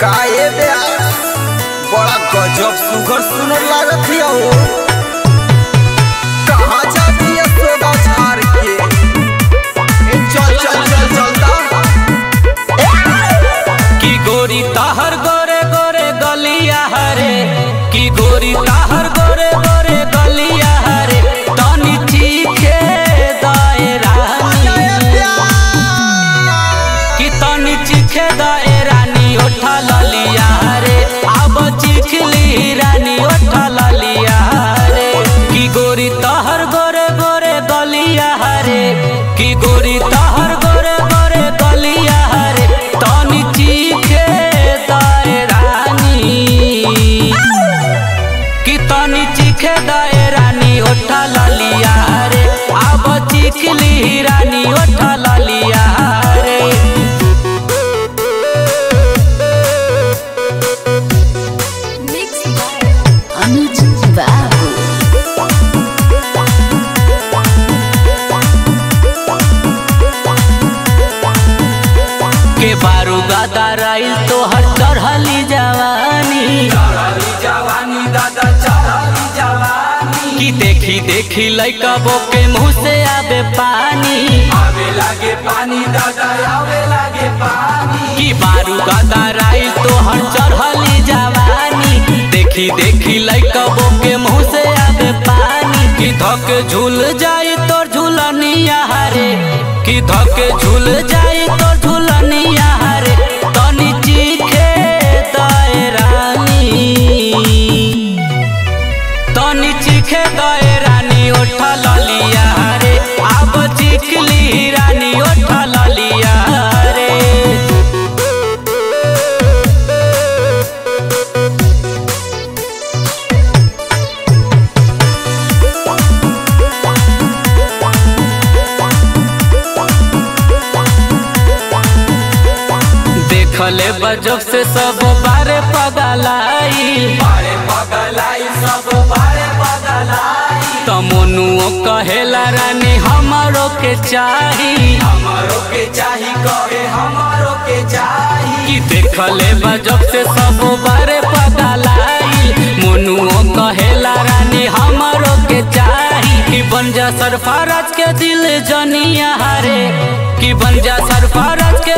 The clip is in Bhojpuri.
काहे बे बड़ा गजब सुगर सुनर लागत हिया हो कहाँ जाती है सोदा झार के ए, चल चल चल चलता की गोरी ताहर गोरे गोरे गलिया हरे की गोरी ताहर गोरे गोरे गलिया हरे तनी चीखे दायरा की तनी चीखे दायरा नी उठा ललिया रे अब चिखली रानी उठा ललिया रे की गोरी ताहर गोरे गोरे गलिया हरे की गोरी ताहर गोरे गोरे गलिया हरे तनी चीखे दायरानी की तनी चीखे दायरानी उठा ललिया रे अब चिखली रानी उठा ललिया रे Mixed by Anuj Babu. के बारू गादा राइल तो हर चढ़ली जवानी की देखी देखी लइका बोके मुंह से आवे पानी की बारू गादा राइल तो हर चढ़ली जवानी देखी देखी लइका बोके मुंह से आवे पानी की धके झूल जाई तोर झूलनिया हरे की धके झूल जाई तोर झूलनिया हरे तनी चीखे दायरानी तनी चीखे दायरानी उठा ललिया रे अब चिखली रानी उठा ललिया रे देखले बजब से सब बारे पगलाई तमनुओ कहेला रानी हमारो के चाही कि देखले बजब से सब बारे पगलाई मनुओ कहेला रानी हमारो के चाही कि बन जा सरफराज के दिल जनिया हरे कि बन जा सरफराज के